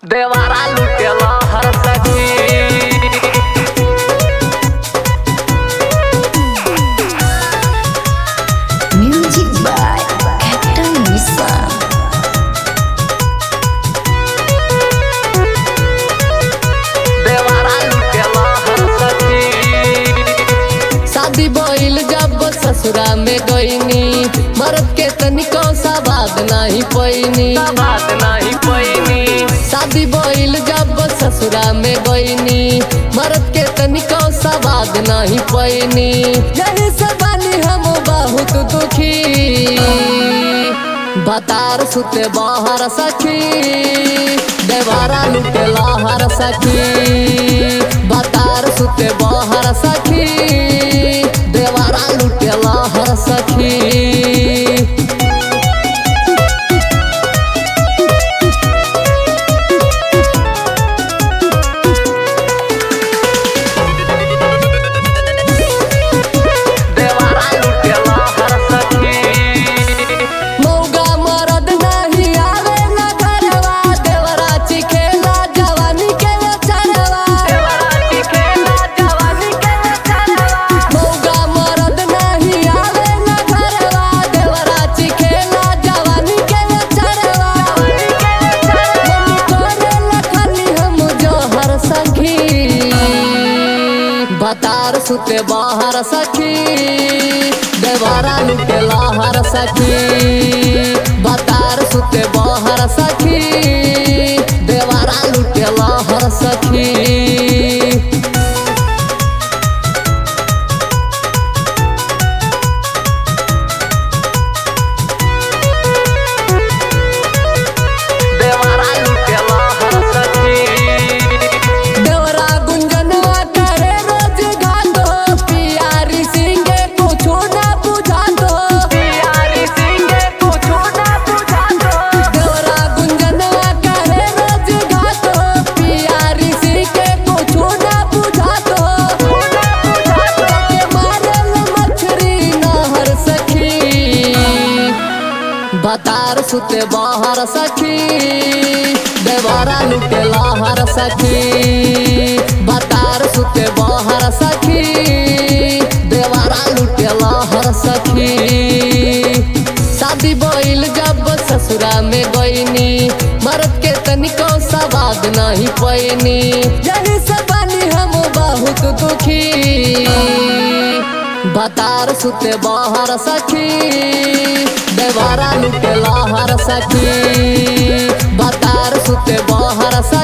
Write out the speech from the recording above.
देवारा लुटेला हर सखी Music by Captain Misa. देवारा लुटेला हर सखी शादी भइल जब ससुरा में गईनी मर्द के तनिको सा बात नहीं पैनी बात नहीं पैनी शादी भइल जब ससुरा में गईनी मर्द के तनिको सा बात नहीं पैनी यही से बानी हम बहुत दुखी बतार सुते बाहर सखी देवारा लुटे लाहर सखी बतार सुते बाहर सखी देवारा लुटे लाहर सखी देवारा लुटेला हर सखी मौगा मरद नहीं आवे न घरवा देवरा चिखेला जवानी के चरवा देवारा चिखेला जवानी के चलवा मौगा मरद नहीं आवे न घरवा देवरा चिखेला जवानी के चरवा मम्मी करे लखनी हम जोहर सखी बतार सुते बाहर सखी देवारा लुटे लाहर सखी बतार सुते बाहर सखी देवारा लुटे लाहर सखी देवारा लुटेला हर सखी देवरा गुंजनवा करे रोज घातो पियारी सिंगे कुछो ना बुझातो प्यारी सिंगे कुछो ना बुझातो देवरा गुंजनवा करे रोज घातो पियारी सिंगे कुछो ना बुझातो ना बुझातो के मारल मछरी नहर सखी बतार सुते बाहर सखी देवारा लुटे लाहर सखी बतार सुते बाहर सखी देवारा लुटे लाहर सखी शादी भइल जब ससुरा में गईनी मर्द के तनिको सवाद नहीं पैनी यही से बानी हम बहुत दुखी बतार सुते बाहर सखी देवारा लुटे लाहर सखी बतार सुते बाहर सखी